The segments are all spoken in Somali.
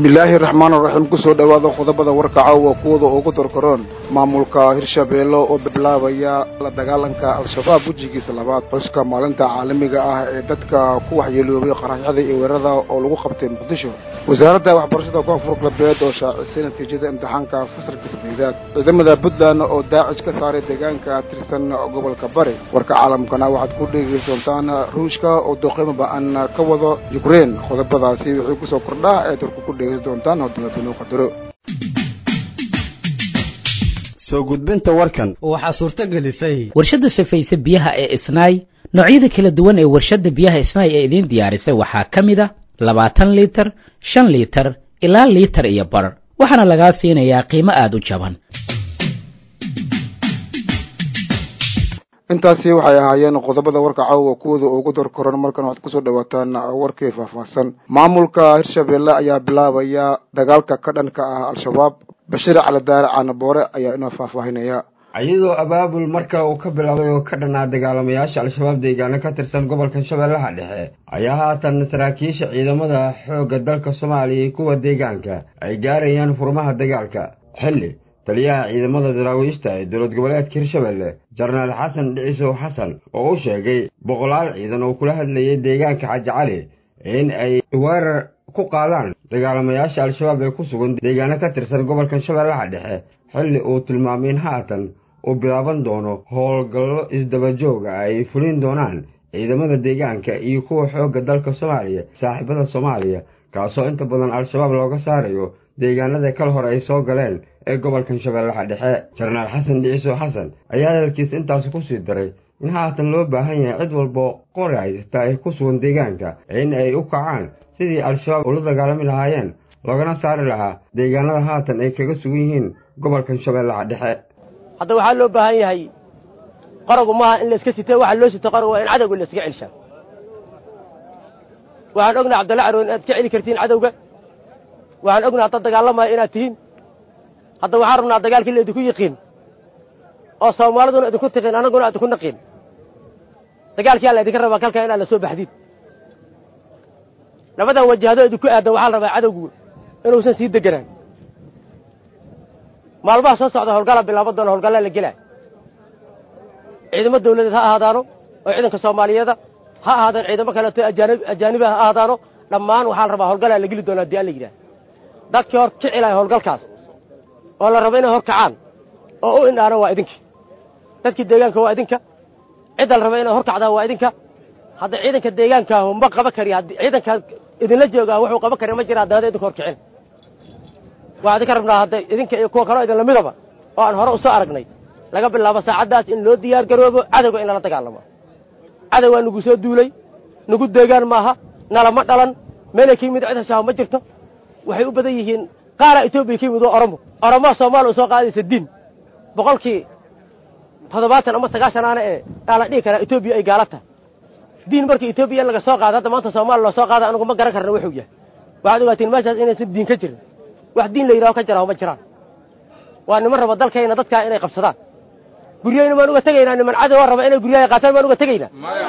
bismillaahi raxmaan raxiim kusoo dhowaada qodobada warkaca waa kuwada ugu dorkaroon maamulka hirshabeelle oo bilaabaya la dagaalanka al-shabaab wejigiisa labaad xuska maalinta caalamiga ah ee dadka ku waxyeeloobay qaraxyada iyo weerarada oo lagu qabtay muqdisho wasaaradda waxbarashada koonfur galbeed oo shaacisay natiijada imtixaanka fasalka saddeedaad ciidamada puntland oo daacish ka saaray deegaanka tirsan gobolka bari warka caalamkana waxaad ku dhegeysa doontaan ruushka oo doqeymo ba-an ka wado ukrein qodobadaasi wixii kusoo kordhaa ee turku ku dhegeysan doontaan hodogaabinuu qadaro soo gudbinta warkan waxaa suurto gelisay warshadda safayse biyaha ee isnaay noocyada kala duwan ee warshadda biyaha isnaay ee idiin diyaarisay waxaa ka mid a labaatan liitar shan liitar ilaa liitar iyo bar waxaana lagaa siinayaa qiimo aada u jaban intaasi waxay ahaayeen qodobada warka caawa kuwada ugu dorkoran markan waxaad kusoo dhawaataan warkii faahfaahsan maamulka hirshabeelle ayaa bilaabaya dagaalka ka dhanka ah al-shabaab bashiir caladaare caanaboore ayaa inoo faahfaahinaya iyadoo abaabul marka uu ka bilaabay oo ka dhanaa dagaalamayaasha al-shabaab deegaano ka tirsan gobolka shabeellaha dhexe ayaa haatan saraakiisha ciidamada xoogga dalka soomaaliya iyo kuwa deegaanka ay gaarayaan furmaha dagaalka xilli taliyaha ciidamada daraawiishta ee dowlad goboleedka hirshabelle jenaraal xasan dhicisow xasan oo u sheegay boqolaal ciidan oo kula hadlayay deegaanka xaji cali in ay weerar ku qaadaan dagaalamayaasha al-shabaab ee ku sugan deegaano ka tirsan gobolka shabeellaha dhexe xilli uu tilmaamay in haatan uu bilaaban doono howlgallo isdabajooga ay fulin doonaan ciidamada deegaanka iyo kuwa xoogga dalka soomaaliya saaxiibada soomaaliya kaasoo inta badan al-shabaab looga saarayo deegaanada kal hore ay soo galeen ee gobolkan shabeellaha dhexe jenaraal xasan dhiciso xasan ayaa hadalkiis intaasi ku sii daray in haatan loo baahan yahay cid walbo qori haysata ay ku sugan deegaanka in ay u kacaan sidii al-shabaab ula dagaalami lahaayeen loogana saari lahaa deegaanada haatan ay kaga sugan yihiin gobolkan shabeellaha dhexe hadda waxaa loo baahan yahay qaragu maaha in layska sito waxa loo sito qaragu waa in cadowga layskaga celshaa waxaan ognaha cabdalla caroon inaad ka celi kartiin cadowga waxaan ognaha hadda dagaalamaya inaad tihiin hadda waxaan rabnaa dagaalkii laydinku yiqiin oo soomaaliduna idinku tiqiin annaguna idinku naqiin dagaalkiyaa laydinka rabaa kalkaa inaad la soo baxdiin labadan wajahado idinku aadan waxaa la rabaa cadowgu inuusan sii deganaan maalmaha soo socda howlgala bilaaban doona howlgallaa la gelaa ciidamo dawladeed ha ahaadaano oo ciidanka soomaaliyeeda ha ahaadaan ciidamo kaleeto ajaaniba ha ahaadaano dhammaan waxaa la rabaa howlgalaa la geli doona hadii alla yidhaah dadkii hor kici lahay howlgalkaas oo la rabo inay hor kacaan oo u indhaano waa idinka dadkii deegaanka waa idinka cidda la raba inay hor kacdaan waa idinka hadda ciidanka deegaankaahu ma qaba kari ciidanka idinla joogaa wuxuu qaba kari ma jira haddana idinka hor kicin waxaa idinka rabnaa hadda idinka iyo kuwa kaloo idin lamidaba oo aan hore u soo aragnay laga bilaabo saacaddaas in loo diyaar garoobo cadowga in lala dagaalamo cadowgaa nugu soo duulay nugu deegaan maaha nalama dhalan meelay ka yimid cid hashaaho ma jirto waxay u badan yihiin qaaraa etoobiya ka yimid waa oromo oromoha soomaaliya u soo qaadaysa diin boqolkii toddobaatan ama sagaashanaana ee aa la dhihi karaa etoobiya ay gaala tahay diin markii etoobiya in laga soo qaado hadda maanta soomaaliya loo soo qaada anigu ma garan karna wuxuu yahay waxaad ogaatiin meeshaas inaysan diin ka jirin wax diin la yidhaho ka jiraho ma jiraan waa niman raba dalkayna dadkaa inay qabsadaan guryahayna baan uga tegaynaa niman cadowaa raba inay guryahay qaataan baan uga tegaynaa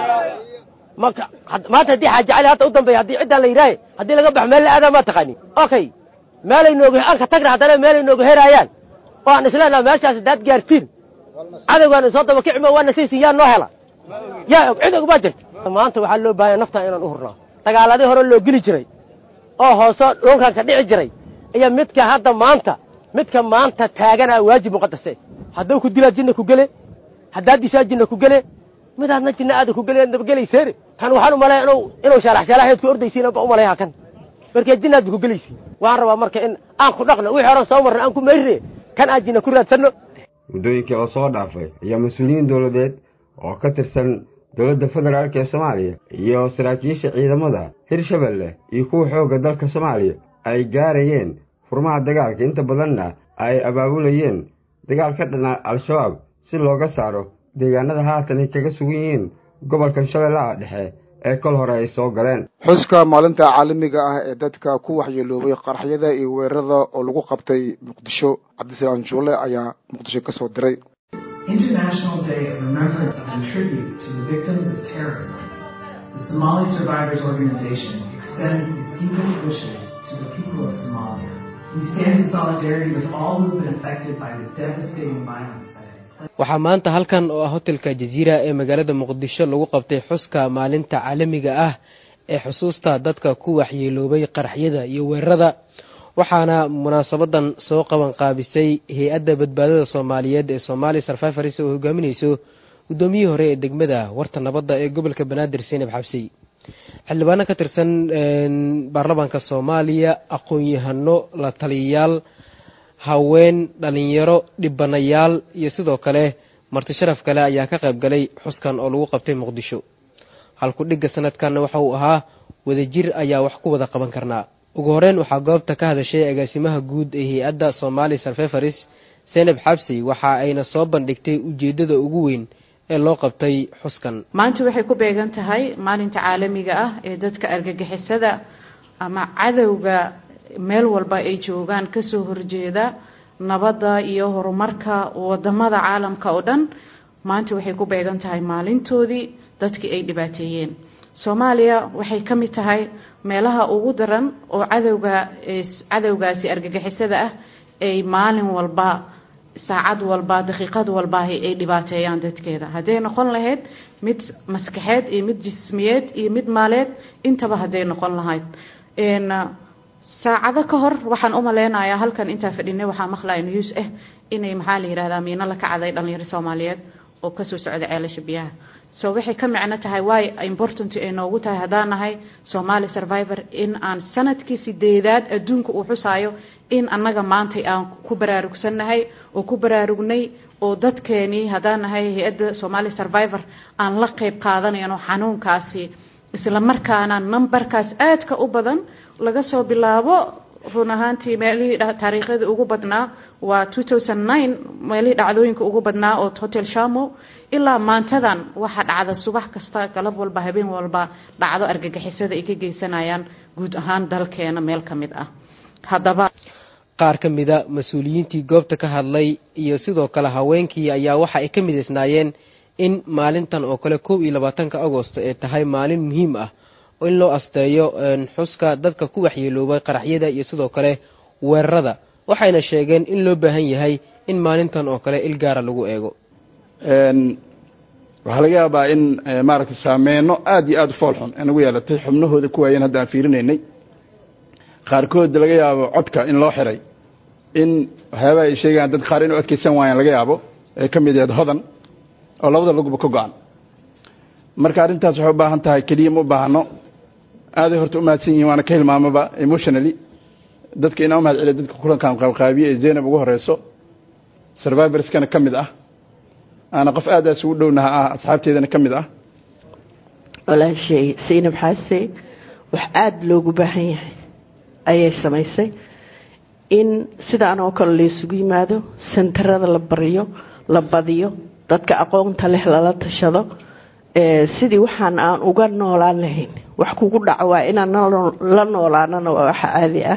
maanta haddii xaaji cali hadda u dambeeya haddii ciddaan la yidhaahe haddii laga baxo meel la aadaa maa taqaanin okay meelay nooga aan ka tagna haddana meelay nooga heraayaan oo aan isleenaha meeshaas haddaad gaartiin cadowgaan soo daba kicimo waana saysin yaa noo hela yaa og cid og baa jirta maanta waxaa loo baahanya naftaan inaan u hurnaa dagaaladii hore loo geli jiray oo hoose dhulkan ka dhici jiray iyo midka hadda maanta midka maanta taaganaa waajib muqadase hadduu ku dilaa jinna ku gele haddaad dishaa jinna ku gele midaadna jinna aada ku gele nabagelayseen kan waxaan u maleeya inuu inuu shaalax shaalaxeed ku ordaysiin ba u maleeyaha kan markee jinnaad ba ku gelaysiin waxaan rabaa marka in aan ku dhaqno wixii horan soo marna aan ku mayrine kan aan jinna ku raadsanno muddooyinkii la soo dhaafay ayaa mas-uuliyiin dowladeed oo ka tirsan dowladda federaalk ee soomaaliya iyo saraakiisha ciidamada hirshabelle iyo kuwa xoogga dalka soomaaliya ay gaarayeen furmaha dagaalka inta badanna ay abaabulayeen dagaal ka dhana al-shabaab si looga saaro deegaanada haatan ay kaga sugan yihiin gobolkan shabeellaha dhexe ee kol hore ay soo galeen xuska maalinta caalamiga ah ee dadka ku waxyeeloobay qaraxyada iyo weerarada oo lagu qabtay muqdisho cabdisalaam juule ayaa muqdisho ka soo diray International Day of Remembrance and Tribute to the Victims of Terrorism. The Somali Survivors Organization extends its deepest wishes to the people of Somalia. We stand in solidarity with all who have been affected by the devastating violence that has waxaa maanta halkan oo ah hotelka jaziira ee magaalada muqdisho lagu qabtay xuska maalinta caalamiga ah ee xusuusta dadka ku waxyeeloobay qaraxyada iyo weerarada waxaana munaasabadan soo qaban qaabisay hay-adda badbaadada soomaaliyeed ee somaali sarfifars oo hogaaminayso guddoomiyihii hore ee degmada warta nabadda ee gobolka banaadir seenab xabsi xildhibaano ka tirsan baarlamaanka soomaaliya aqoon-yahano la taliyayaal haween dhalinyaro dhibanayaal iyo sidoo kale marti sharaf kale ayaa ka qayb galay xuskan oo lagu qabtay muqdisho halku dhigga sanadkanna waxa uu ahaa wadajir ayaa wax ku wada qaban karnaa ugu horeyn waxaa goobta ka hadashay agaasimaha guud ee hay-adda somaali sarfefaris senab xabsi waxa ayna soo bandhigtay ujeeddada ugu weyn ee loo qabtay xuskan maanta waxay ku beegan tahay maalinta caalamiga ah ee dadka argagixisada ama cadowga meel walba ay joogaan kasoo horjeeda nabadda iyo horumarka wadamada caalamka oo dhan maanta waxay ku beegan tahay maalintoodii dadkii ay dhibaateeyeen soomaaliya waxay ka mid tahay meelaha ugu daran oo cadowga cadowgaasi argagixisada ah ay maalin walba saacad walba daqiiqad walba ay dhibaateeyaan dadkeeda hadday noqon lahayd mid maskaxeed iyo mid jismiyeed iyo mid maaleed intaba hadday noqon lahayd saacado ka hor waxaan u maleynayaa halkan intaa fadhinay waxaa maqlaya news ah inay maxaa la yihahdaa miino la kacday dhalinyaro soomaaliyeed oo kasoo socda ceelasha biyaha so waxay ka micno tahay waay important ay noogu tahay haddaan nahay somaali survivor in aan sanadkii sideedaad adduunka uu xusaayo in annaga maantay aan ku baraarugsannahay oo ku baraarugnay oo dadkeenii haddaan nahay hay-adda somaali survivor aan la qeyb qaadanayno xanuunkaasi isla markaana numberkaas aadka u badan laga soo bilaabo run ahaantii meelihii taariikhyada ugu badnaa waa meelihii dhacdooyinka ugu badnaa oo hotel shamo ilaa maantadan waxaa dhacda subax kasta galab walba habeen walba dhacdo argagixisada ay ka geysanayaan guud ahaan dalkeena meel ka mid ah haddaba qaar ka mida mas-uuliyiintii goobta ka hadlay iyo sidoo kale haweenkii ayaa waxa ay ka midaysnaayeen in maalintan oo kale kow iyo labaatanka agosto ay tahay maalin muhiim ah oo in loo asteeyo xuska dadka ku waxyeeloobay qaraxyada iyo sidoo kale weerarada waxayna sheegeen in loo baahan yahay in maalintan oo kale il gaara lagu eego waxaa laga yaabaa in maaragtay saameyno aada iyo aada u fool xun inagu yeelatay xubnahooda ku waayeen hadda aan fiirinaynay qaarkood laga yaabo codka in loo xiray in waxyaabaha ay sheegayaan dad qaar inu adkeysan waayaan laga yaabo ee ka mid yahed hodan oo labada laguba ka go-an marka arrintaas waxay u baahan tahay keliya ma u baahno aaday horta u mahadsan yihin waana ka hilmaamaba emotionally dadka inaa umahad celiya dadka kulankan qaabqaabiye ee zaynab ugu horeyso survivorskana ka mid ah aana qof aadaas ugu dhownaha ah asxaabteedana ka mid ah walaashay saynab xaase wax aada loogu baahan yahay ayay samaysay in sidaan oo kale laysugu yimaado sentarada la bariyo la badiyo dadka aqoonta leh lala tashado sidii waxaan aan uga noolaan lahayn wax kugu dhaco waa inaan la noolaanana waa waxa caadi ah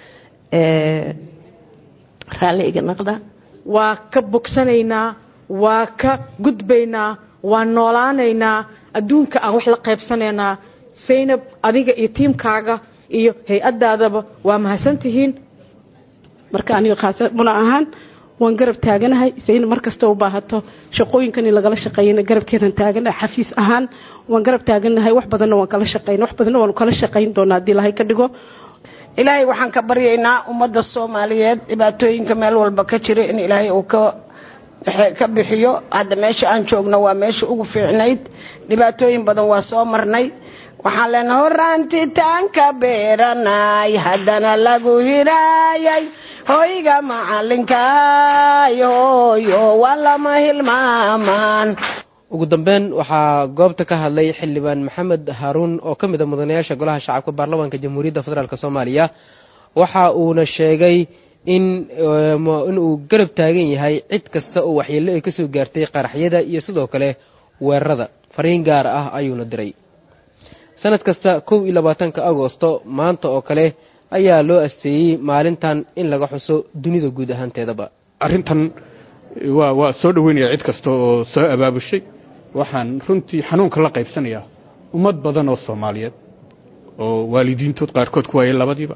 raalli iga naqda waa ka bogsanaynaa waa ka gudbaynaa waa noolaanaynaa adduunka aan wax la qaybsanaynaa saynab adiga iyo tiimkaaga iyo hay-adaadaba waa mahadsantihiin marka aniga khaasa muna ahaan waan garab taaganahay sayna mar kasta u baahato shaqooyinkani lagala shaqeeyana garabkeedan taaganahay xafiis ahaan waan garab taaganahay wax badanna waan kala shaqeyna wax badanna waan kala shaqeyn doonaa haddii ilahay ka dhigo ilaahay waxaan ka baryaynaa ummadda soomaaliyeed dhibaatooyinka meel walba ka jira in ilaahay uu ka ka bixiyo hadda meesha aan joogno waa meesha ugu fiicnayd dhibaatooyin badan waa soo marnay waxaan leenahay horaantitaanka beeranay haddana lagu hiraayay hoyga macalinkaay hooyo waa lama hilmaamaan ugu dambeyn waxaa goobta ka hadlay xildhibaan maxamed haaruun oo ka mid a mudanayaasha golaha shacabka baarlamaanka jamhuuriyadda federaalk soomaaliya waxa uuna sheegay in inuu garab taagan yahay cid kasta oo waxyeello ay kasoo gaartay qaraxyada iyo sidoo kale weerarada fariin gaar ah ayuuna diray sanad kasta kow iyo labaatanka agosto maanta oo kale ayaa loo asteeyey maalintan in laga xuso dunida guud ahaanteedaba arrintan waa waa soo dhoweynaya cid kasta oo soo abaabushay waxaan runtii xanuunka la qaybsanayaa ummad badan oo soomaaliyeed oo waalidiintood qaarkood ku waayay labadiiba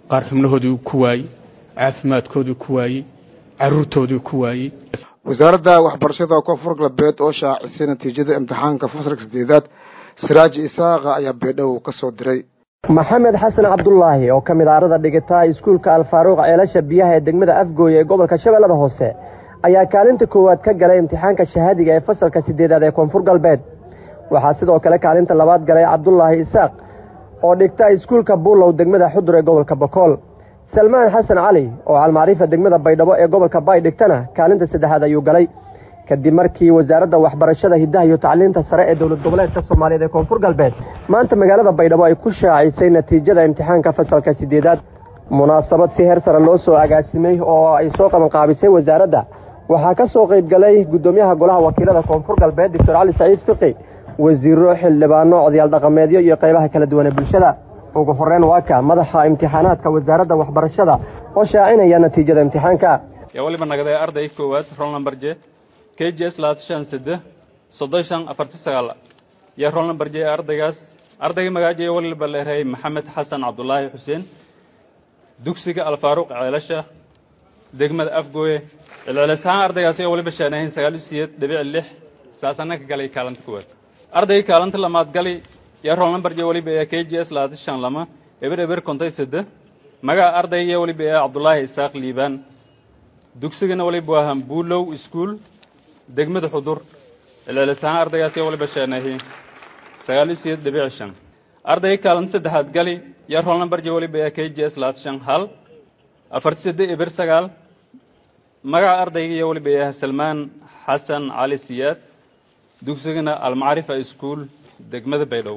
qaar xubnahoodii ku waayey caafimaadkoodii ku waayey caruurtoodii ku waayey wasaaradda waxbarashada koonfur galbeed oo shaacisay natiijada imtixaanka fasalka sideedaad siraaji isaaqa ayaa beedhow ka soo diray maxamed xasan cabdulaahi oo ka mid a arada dhigata iskuulka alfaaruuq ceelasha biyaha ee degmada afgooye ee gobolka shabeellada hoose ayaa kaalinta koowaad ka galay imtixaanka shahaadiga ee fasalka sideedaad ee koonfur galbeed waxaa sidoo kale kaalinta labaad galay cabdulaahi isaaq oo dhigta iskuulka buulow degmada xudur ee gobolka bokool salmaan xasan cali oo calmaariifa degmada baydhabo ee gobolka baay dhigtana kaalinta saddexaad ayuu galay kadib markii wasaaradda waxbarashada hiddaha iyo tacliinta sare ee dowlad goboleedka soomaaliyeed ee koonfur galbeed maanta magaalada baydhabo ay ku shaacisay natiijada imtixaanka fasalka sideedaad munaasabad si heer sare loo soo agaasimay oo ay soo qabanqaabisay wasaaradda waxaa ka soo qayb galay guddoomiyaha golaha wakiilada koonfur galbeed doctor cali saciid fiqi wasiiro xildhibaano odayaal dhaqameedyo iyo qaybaha kala duwan ee bulshada ugu horeyn waa ka madaxa imtixaanaadka wasaaradda waxbarashada oo shaacinaya natiijada imtixaanka yaa waliba nagaday arday koowaad roll number j k j s labaatan shan sede soddon shan afarti sagaal yaa roll number j ardaygaas ardayga magaaja waliba leeray maxamed xasan cabdulaahi xuseen dugsiga alfaaruq ceelasha degmada afgooye celcelis ahaan ardaygaas ayaa waliba shaanahayn sagaal iyo sideed dhibic lix saasana ka galay kaalanta koowaad ardayga kaalanta lamaad gali yaa roll number j waliba ee k j s labaatan shan lama eber eber kontay sede magaca ardayga waliba ee cabdulaahi isaaq liibaan dugsigana waliba waa hambuulow iskuol degmada xudur celcelis ahaan ardaygaas ayaa waliba shaanahay sagaal iyo sideed dhibic shan ardayga kaalanta saddexaad gali yaa roll number j waliba ee k j s labaatan shan hal afarti sede eber sagaal magaca ardayga iyo waliba ee salmaan xasan cali siyaad dugsigana almacrifa iskuol degmada baydhabo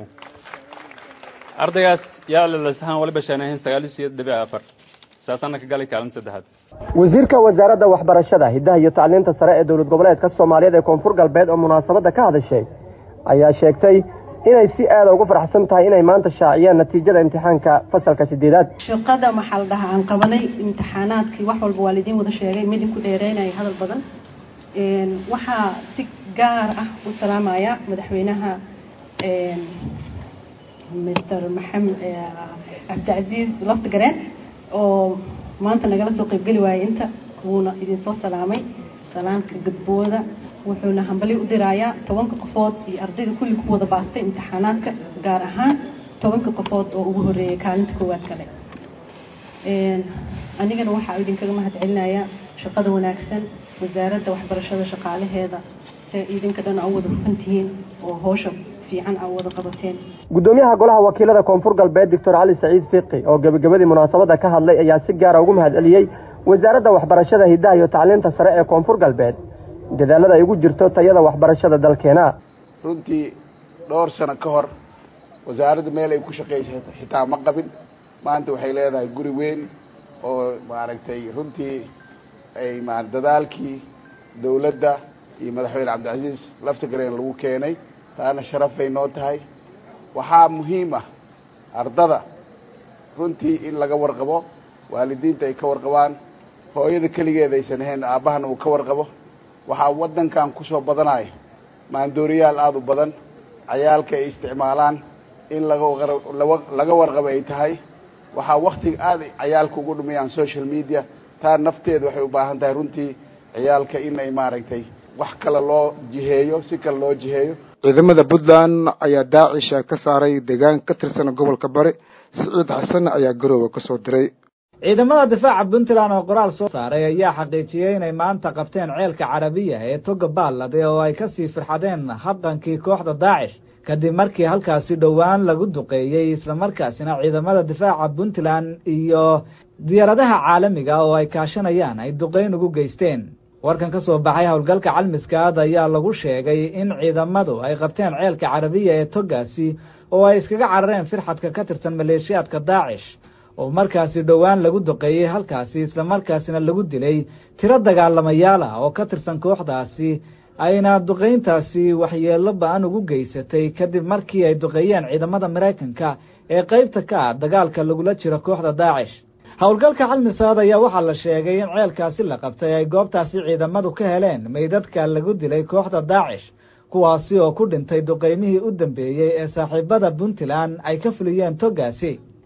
ardaygaas yaa celcelis ahaan waliba shaanahayn sagaal iyo sideed dhibic afar saasana ka galay kaalinta saddexaad wasiirka wasaaradda waxbarashada hiddaha iyo tacliinta sare ee dowlad goboleedka soomaaliyeed ee koonfur galbeed oo munaasabadda ka hadashay ayaa sheegtay inay si aada ugu faraxsan tahay inay maanta shaaciyaan natiijada imtixaanka fasalka sideedaad shaqada maxaa la dhahaa aan qabanay imtixaanaadkii wax walba waa lidiin wada sheegay midinku dheereynaya hadal badan waxaa si gaar ah u salaamaya madaxweynaha mr maxamed cabdicasiis laftigareen oo maanta nagala soo qaybgeli waayay inta wuuna idinsoo salaamay salaamka gudbooda wuxuuna hambali u dirayaa tobanka qofood iyo ardayda kulli ku wada baastay imtixaanaadka gaar ahaan tobanka qofood oo ugu horeeyay kaalinta koowaad kale anigana waxaa idinkaga mahad celinaya shaqada wanaagsan wasaaradda waxbarashada shaqaalaheeda se idinka dhan aa u wada rufantihiin oo howsha fiican aa wada qabateen guddoomiyaha golaha wakiilada koonfur galbeed doctor cali saciid fiqi oo gebagabadii munaasabadda ka hadlay ayaa si gaara ugu mahad celiyey wasaaradda waxbarashada hiddaha iyo tacliinta sare ee koonfur galbeed dadaalada ay ugu jirto tayada waxbarashada dalkeena runtii dhowr sano ka hor wasaaradda meel ay ku shaqaysay xitaa ma qabin maanta waxay leedahay guri weyn oo maaragtay runtii ay ma dadaalkii dawladda iyo madaxweyne cabdicasiis laftigareen lagu keenay taana sharafay noo tahay waxaa muhiim ah ardada runtii in laga warqabo waalidiinta ay ka warqabaan hooyada keligeeda aysan ahayn aabbahana uu ka warqabo waxaa waddankan kusoo badanaya maandooriyaal aada u badan cayaalka ay isticmaalaan in laga laga warqabo ay tahay waxaa waktiga aada cayaalka ugu dhumayaan social media taa nafteeda waxay u baahan tahay runtii ciyaalka in ay maaragtay wax kale loo jiheeyo si kale loo jiheeyo ciidamada puntland ayaa daacisha ka saaray deegaan ka tirsan gobolka bari siciid xasan ayaa garoowe ka soo diray ciidamada difaaca puntland oo qoraal soo saaray ayaa xaqiijiyey inay maanta qabteen ceelka carabiya ee toga baalade oo ay kasii firxadeen habqankii kooxda daacish kadib markii halkaasi dhowaan lagu duqeeyey islamarkaasina ciidamada difaaca puntland iyo diyaaradaha caalamiga oo ay kaashanayaan ay duqeyn ugu geysteen warkan ka soo baxay howlgalka calmiskaad ayaa lagu sheegay in ciidamadu ay qabteen ceelka carabiya ee togaasi oo ay iskaga carareen firxadka ka tirsan maleeshiyaadka daacish oo markaasi dhowaan lagu duqeeyey halkaasi islamarkaasina lagu dilay tiro dagaalamayaal ah oo ka tirsan kooxdaasi ayna duqayntaasi waxyeello ba-an ugu geysatay kadib markii ay duqeeyeen ciidamada maraykanka ee qaybta ka ah dagaalka lagula jiro kooxda daacish howlgalka calmisaad ayaa waxaa la sheegay in ceelkaasi la qabtay ay goobtaasi ciidamadu ka heleen meydadka lagu dilay kooxda daacish kuwaasi oo ku dhintay duqaymihii u dambeeyey ee saaxiibada puntland ay ka fuliyeen togaasi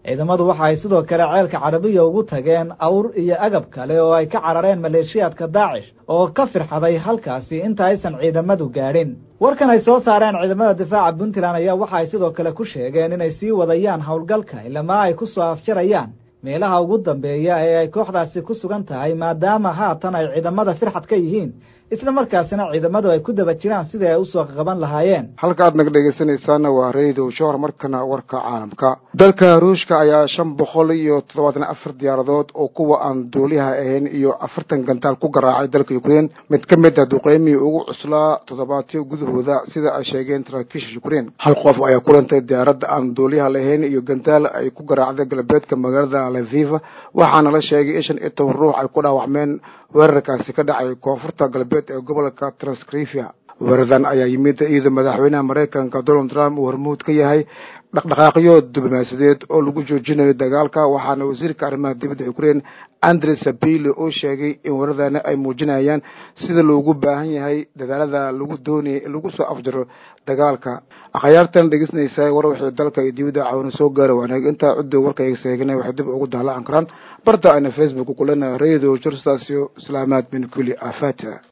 ciidamadu waxa ay sidoo kale ceelka carabiya ugu tageen awr iyo agab kale oo ay ka carareen maleeshiyaadka daacish oo ka firxaday halkaasi inta aysan ciidamadu gaadhin warkan ay soo saareen ciidamada difaaca puntland ayaa waxa ay sidoo kale ku sheegeen inay sii wadayaan howlgalka ilamaa ay ku soo afjarayaan meelaha ugu dambeeya ee ay kooxdaasi ku sugan tahay maadaama haatan ay ciidamada firxad ka yihiin isla markaasina ciidamadu ay ku daba jiraan sidii ay usoo qaban lahaayeen halka aad naga dhegaysanaysaana waa radio showr markana warka caalamka dalka ruushka ayaa shan boqol iyo toddobaatan afar diyaaradood oo kuwa aan duuliyaha ahayn iyo afartan gantaal ku garaacay dalka ukrein mid ka mid ah duqeymihii ugu cuslaa toddobaadyo gudahooda sida ay sheegeen saraakiisha ukrein hal qof ayaa kulantay diyaaradda aan duuliyaha lahayn iyo gantaal ay ku garaacday galbeedka magaalada leviva waxaana la sheegay in shan iyo toban ruux ay ku dhaawacmeen weerarkaasi ka dhacay koonfurta galbeed ee gobolka transcrivia weerardan ayaa yimid iyadoo madaxweynaha maraykanka donald trump uu hormuud ka yahay dhaqdhaqaaqyo diblomaasiyadeed oo lagu joojinayo dagaalka waxaana wasiirka arrimaha dibadda ukrein andre sabili oo sheegay in weerardani ay muujinayaan sida loogu baahan yahay dadaalada lagu doonayay in lagu soo afjaro dagaalka akhyaartan dhegeysanaysaa war wixii dalka iyo dibadda caawina soo gaara wanaag intaa ciddo warkayga seeganay waxay dib ugu daalaacan karaan barta ayna facebook kulena radio jorstaasio islaamaad min kulli aafata